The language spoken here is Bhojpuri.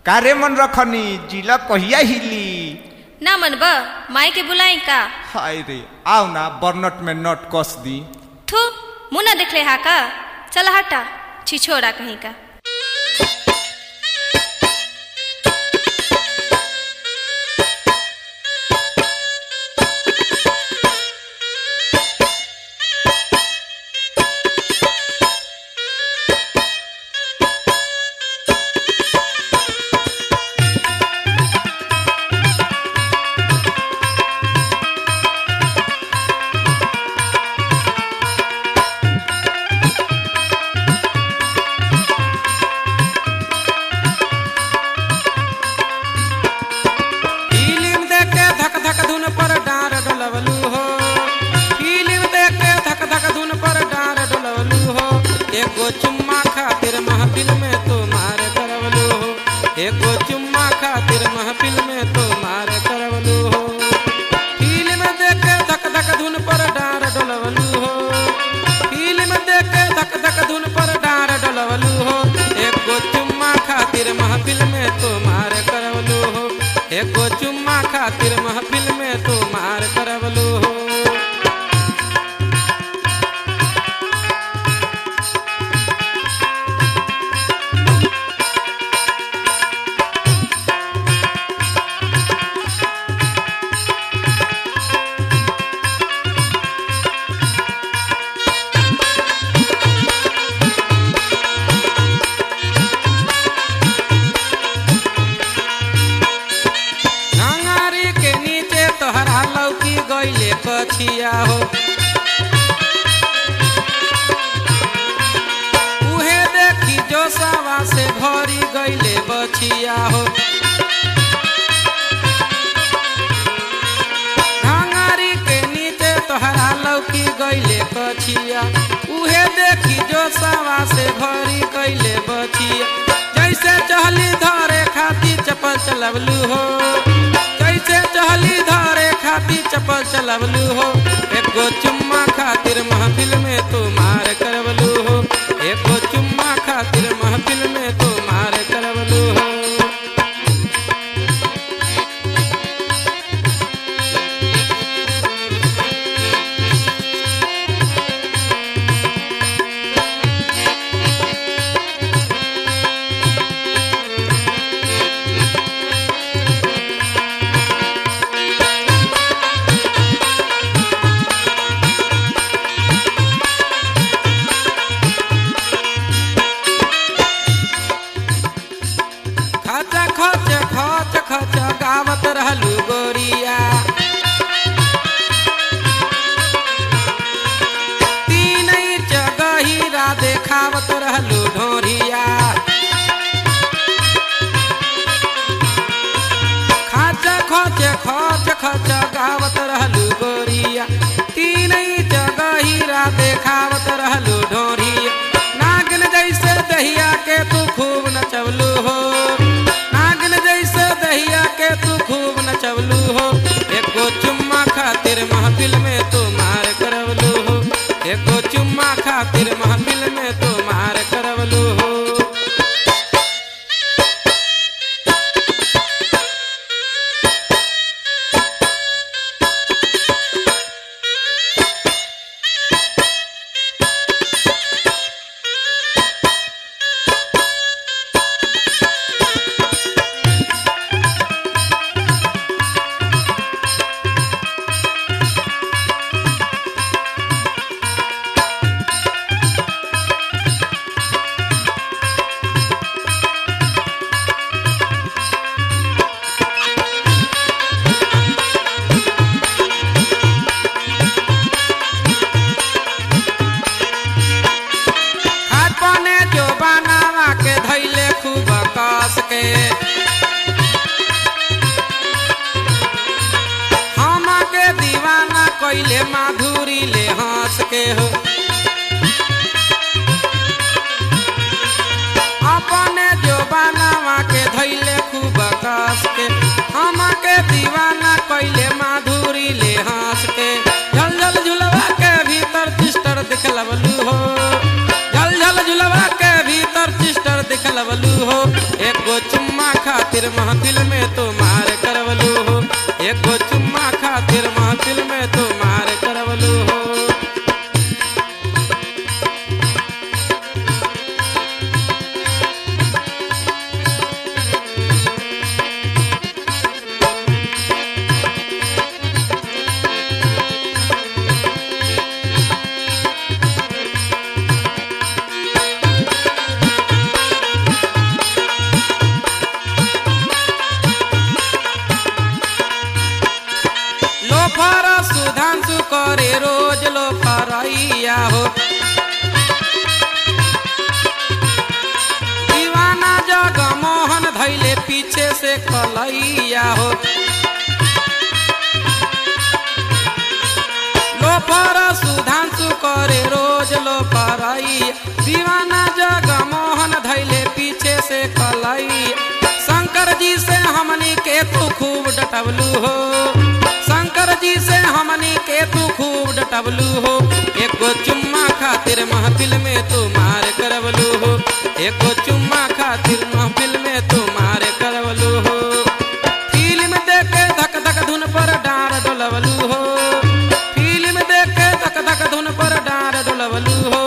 कारे मन रखनी जिला कहिया हिली ना मन बा माई के बुलाई का हाय रे आओ ना बर्नट में नट कस दी थू मुँह ना देखले हा का चल हटा छिछोड़ा कहीं का फिल्म देख के धक धक धुन पर डार डलवलू हो फिल्म देख के धक धक धुन पर डार डलवलू हो एगो चुम्मा खातिर महफिल में तो मार करवलू हो एगो चुम्मा खातिर महफिल में तो मार करवलू हो फिल्म देख के धक धक धुन पर डार डलवलू हो फिल्म देख के धक धक धुन पर डार डलवलू हो एगो चुम्मा खातिर महफिल में तो मार करवलू हो एगो चुम्मा खातिर महफिल में तो मार करवलू हो घंगारी के नीचे तोहरा लौकी गईले कछिया हो उहे देखी जो सवा से भरी गईले बछिया हो घंगारी के नीचे तोहरा लौकी गईले कछिया उहे देखी जो सवा से भरी गईले बछिया जैसे चहली धरे खाती चपल चलवलू हो जैसे चहली धरे खाती चपल चलवलू हो एगो चुम्मा खातिर महफिल में तो मार करवलू हो एगो चुम्मा खातिर महफिल में तो मार करवलू हो खच खच खच खच गावत रहलू गोरिया तीन इंच गहीरा देखावत रहलू ढोरिया खच खच खच खच गावत रहलू गोरिया तीन इंच गहीरा देखावत रहलू ढोरिया नागिन जैसे दहिया के तू खूब नचवलू हो नागिन जैसे दहिया के तू खूब नचवलू हो एगो चुम्मा खातिर महफिल में तू मार करवलू हो एगो चुम्मा खातिर महफिल में तू मार करवलू हो हाथ पने जो बनावा के धैले खूब कस के हम के दीवाना कैले माधुरी ले हंस के हो अपने जो बनावा के धैले खूब कस के हम के दीवाना कैले माधुरी ले हंस के झल झल झुलवा के भीतर चिस्टर दिखलवलू हो झल झल झुलवा के भीतर चिस्टर दिखलवलू हो एगो चुम्मा खातिर महफिल में तो मार करवलू हो एगो चुम्मा खातिर महफिल में तो मार करवलू हो लोफर सुधांशु करे रोज लोफरैया हो दीवाना जग मोहन धैले पीछे से कलैया हो लोफर सुधांशु करे रोज लोफरैया दीवाना जग मोहन धैले पीछे से कलैया शंकर जी से हमनी के तू खूब डटवलू हो शंकर जी से हमनी के तू खूब डटवलू हो एको चुम्मा खातिर महफिल में तू मार करवलू हो एको चुम्मा खातिर महफिल में तू मार करवलू हो फिल्म देख के धक धक धुन पर डार डोलवलू हो फिल्म देख के धक धक धुन पर डार डोलवलू हो